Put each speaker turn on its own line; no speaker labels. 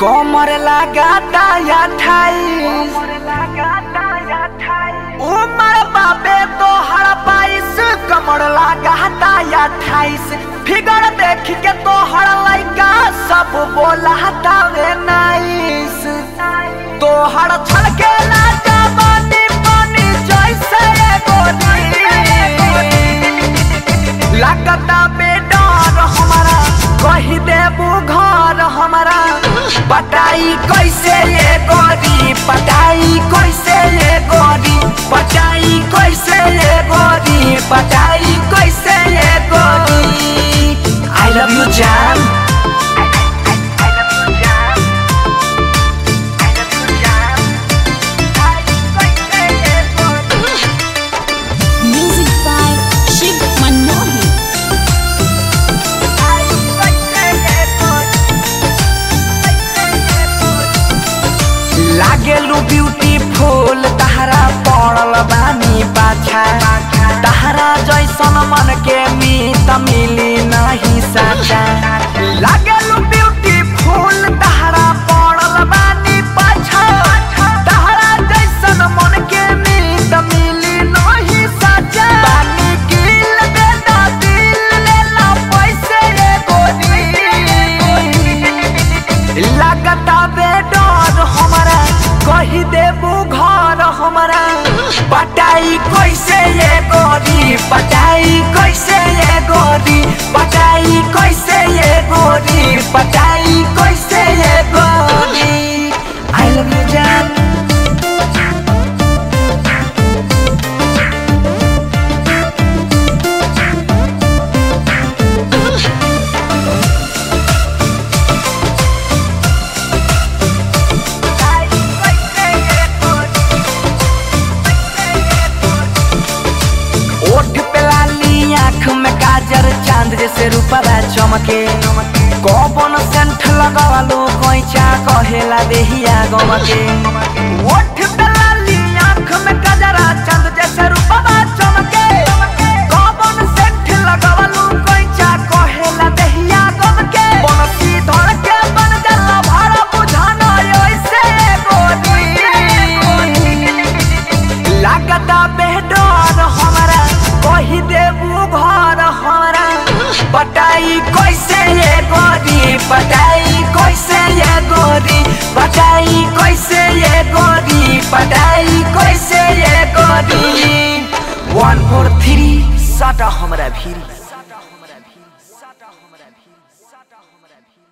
कमर लगाता अठाईस उमर बाबे तो हर बाईस कमर लगाता अठाईस फिगर देख के तो हर लड़का सब बोलाता वे नाइस तो हर छलके ना जवानी पानी जैसे गोरी लगता बेडर हमारा कही देबू घर हमारा पटाई कैसे ये गोरी पटाई कैसे ये गोरी पटाई कैसे ये गोरी पटाई कैसे ये गोरी आई लव यू जान
Music by Shiv Manohi.
लागेलू ब्यूटीफुल तहरा पड़ल बानी बाछा तहरा जैसन मन के मीत मिली नहीं साचा लागेलू ब्यूटीफुल तहरा पड़ल बानी पाछा तहरा जैसन मन के मीत मिली नहीं साचा बानी किल दे दा दिल ले ला पैसे रे गोरी लगता बेडर हमारा कही देबू घर हमारा पटाई कैसे ये गोरी पटाई कैसे ये गोरी पटाई कैसे ये गोरी पटाई कैसे ये गोरी आई लव यू जान ओठ पे लाली आँख में काजर चांद जैसे रूपवा चमके कौन सेंट लगावलो कोइचा कहेला देहिया गमके ओठ पे लाली आँख में काजरा चांद जैसे रूपवा चमके कौन सेंट लगावलो कोइचा कहेला देहिया गमके बनसी धड़ के बन जाला भाड़ा बुझाना ऐसे गोरी लागता बेडर हमारा कही देबू घर हमारा पटाई कैसे ये गोरी पटाई कैसे ये गोरी पटाई कैसे ये गोरी पटाई कैसे ये गोरी वन फोर थ्री सटा हमरा भीरी